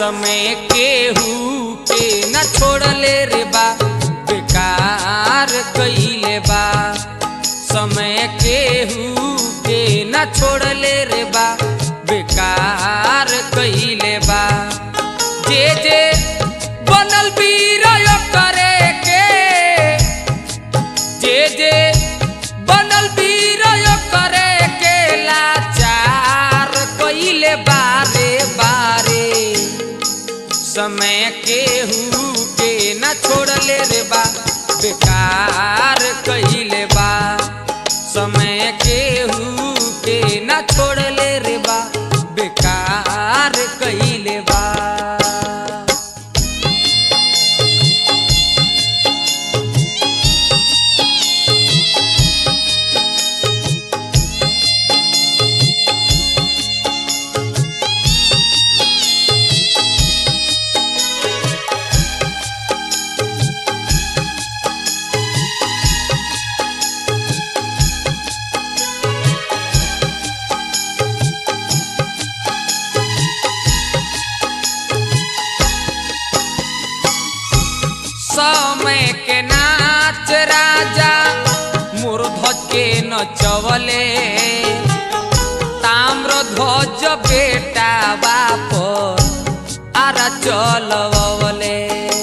समय केहू के न छोड़ले रे बा बेकार कइले बा समय केहू के न छोड़ले रे बा बेकार कइले बा जे जे बनल वीर करे के जे जे बनल वीर करे के लाचार कइले बारे बारे समय केहू के न छोड़ले रे बा बेकार कइले बा समय केहू के न छोड़ले रे बा बेकार कइले बा समय के नाच राजा मूर्धज के नचवले ताम्र ध्वज बेटा बाप आरा चलवले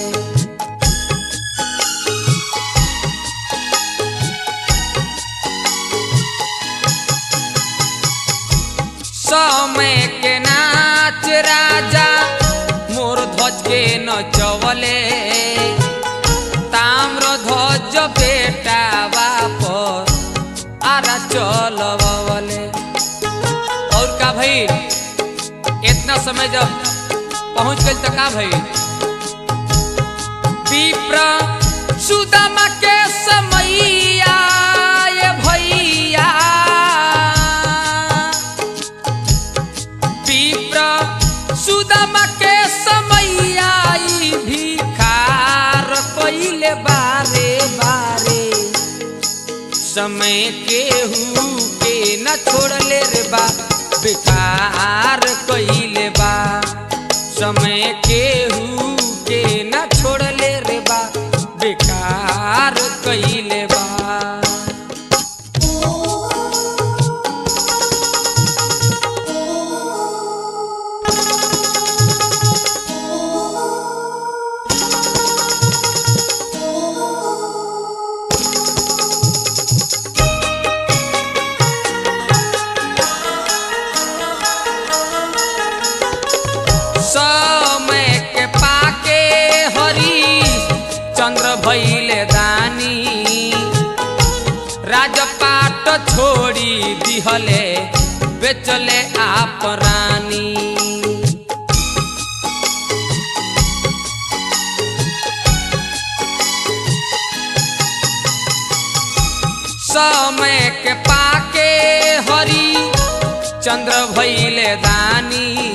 समय के नाच राजा मोर ध्वज के नचवले ताम्र ध्वज बेटा बाप आरा चलवले और का भई इतना समय जब पहुंच गई तो का भई विप्र सुदामा के समैया ये भैया विप्र सुदामा के समैया ई भिखार कइले बारे बारे समय केहू के न छोड़ले रे बा बेकार कइले बा समय केहू के न छोड़ले रे बा बेकार कइले बा समय के पाके हरी चंद्र भैले दानी राजपाट छोड़ी दिहले बेचले आप रानी समय के पाके हरी चंद्र भैले दानी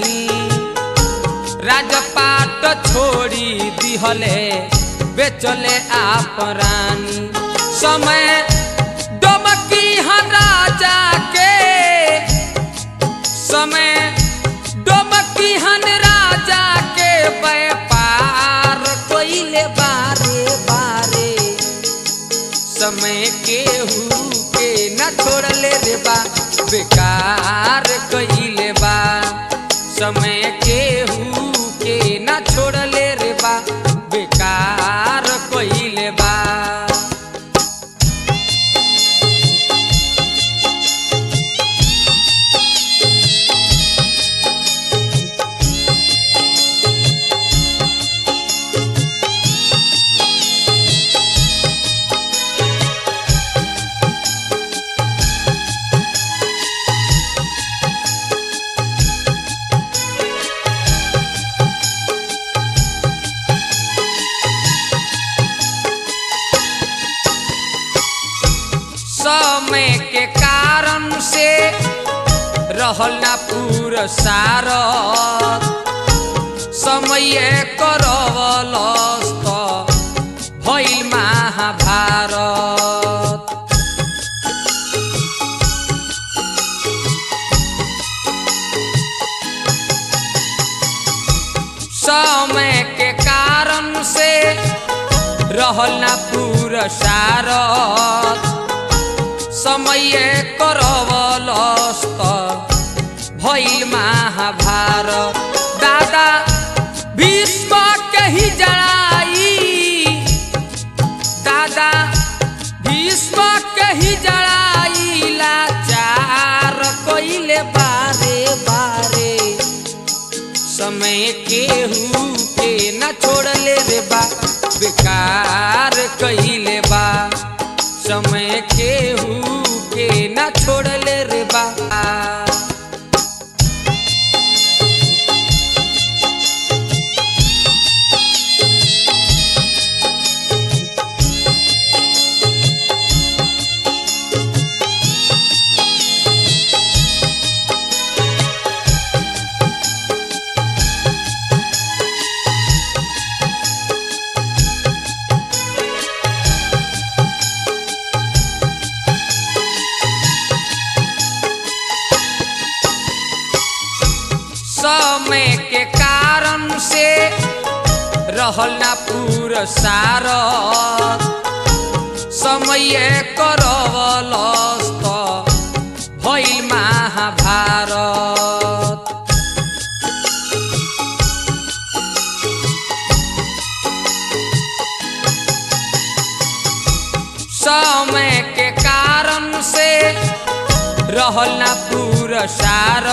राजपाट छोड़ी दिहले बेचले आप रानी समय डमकी हन राजा के समय डमकी हन राजा के व्यापार कइले बारे बारे समय केहू के न छोड़ले रे बा बेकार कइले बा समय केहू के न छोड़ले रे बा बेकार कइले बा समय के कारण से रहल ना पुरसार समय करवलस त भइल महाभारत रहल ना पुरसार समय करवलस्त भइल महाभारत दादा भीष्म के ही जड़ाई दादा भीष्म के ही जड़ाई लाचार कइले बारे बारे समय केहू के न छोड़ले रे बा बेकार कइले बा समय केहू के न छोड़ले रे बा समय के कारण से रहल ना पुरसार समय करवलस्त भइल महाभारत समय के कारण से रहल ना पुरसार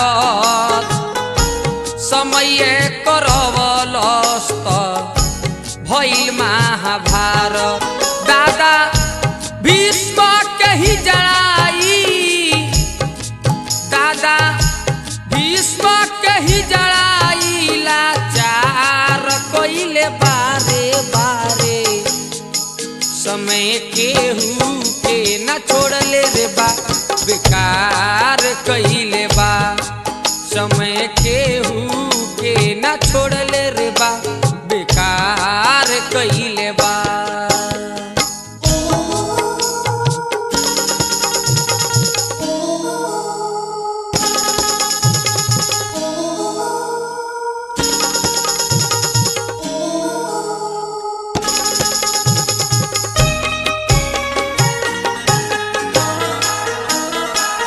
समय करवलस्त भइल महाभारत दादा भीष्म के ही जड़ाई दादा भीष्म के ही जड़ाई लाचार कइले बारे बारे समय केहू के न छोड़ले रे बा बेकार कइले बा समय केहू के न छोड़ले रे बा बेकार कइले बा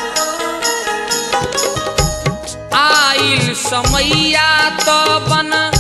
आइल समैया तो बन